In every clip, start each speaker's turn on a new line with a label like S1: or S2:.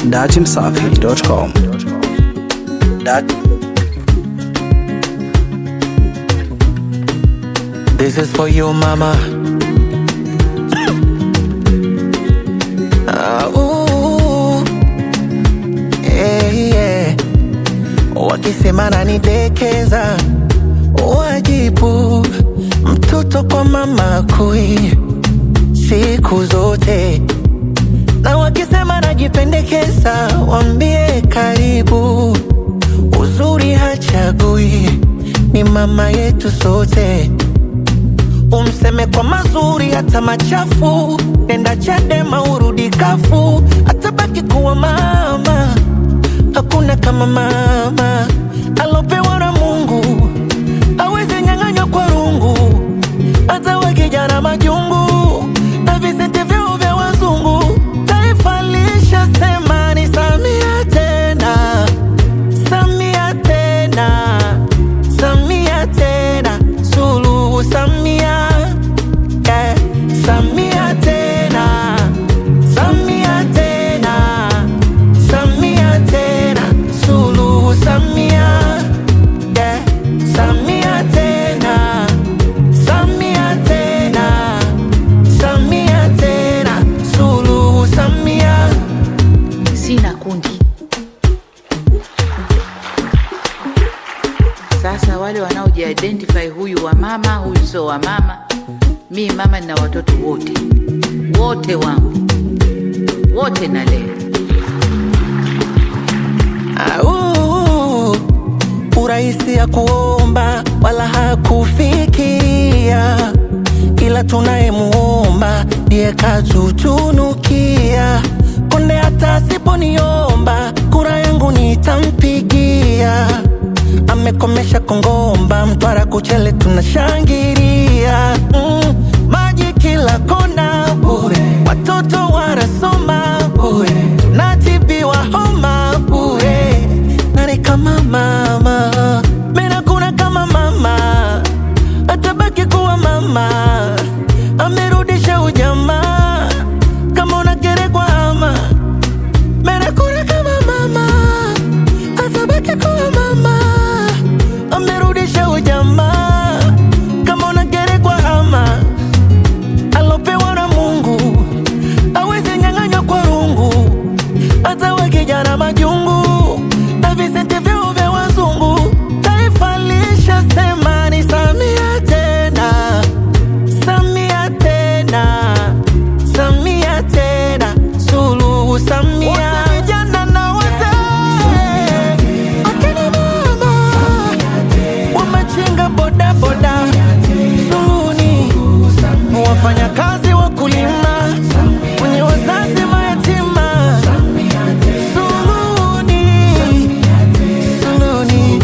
S1: datimsafi.com. Dat
S2: This is for you, mama. Ah, ooh. Eh, yeah. Wakisema nanidekeza, wajibu mtoto kwa mama kui siku zote, na wakisema najipendekeza, wambie karibu. Uzuri hachagui, ni mama yetu sote umseme kwa mazuri hata machafu, nenda Chadema urudi kafu, atabaki kuwa mama. Hakuna kama mama alopewa na Mungu, awezi nyang'anywa kwa rungu, hata wakijana majungu na visete vyao vya wazungu. Taifa lishasema ni Samia tena, Samia tena, Samia tena, Suluhu Samia, yeah. Samia tena, Samia tena, Samia tena, Suluhu Samia, yeah. Samia tena, Samia tena, Samia tena, Suluhu Samia.
S3: sina kundi. Sasa wale wanaojiidentify, huyu wa mama, huyu sio wa mama. Mi mama nina watoto wote wote wangu wote nalea.
S2: Au, urahisi ya kuomba wala hakufikia, ila tunayemuomba ndiye katutunukia. Konde hata asiponiomba kura yangu nitampigia. Amekomesha Kongomba, Mtwara, Kuchele tunashangilia. Mm, maji kila kona bure, watoto wanasoma bure, natibiwa homa bure. Nani kama mama? Mena kuna kama mama, atabaki kuwa mama. Amerudisha ujamaa, kama unagerekwa ama Mena kuna kama mama, atabaki kuwa mama. Amerudisha ujamaa, kama unagerekwa ama alopewa na Mungu awezi nyang'anywa kwa rungu, hata we kijana majungu na visente vyao vya wazungu. Taifa lishasema ni Samia tena, Samia tena, Samia tena, Suluhu Samia. Wote vijana na wazee, akina mama wamechinga bodaboda, Suluhuni wafanyakazi wakulima, wenye wazazi mayatima, Suluhuni, Suluhuni.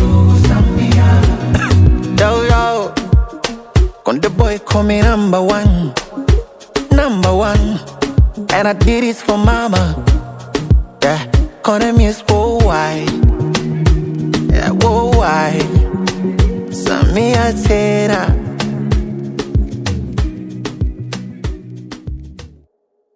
S2: Yo, yo. Konde boy call me number one, number one, and I did this for mama. Yeah, Konde music worldwide, yeah worldwide. Samia tena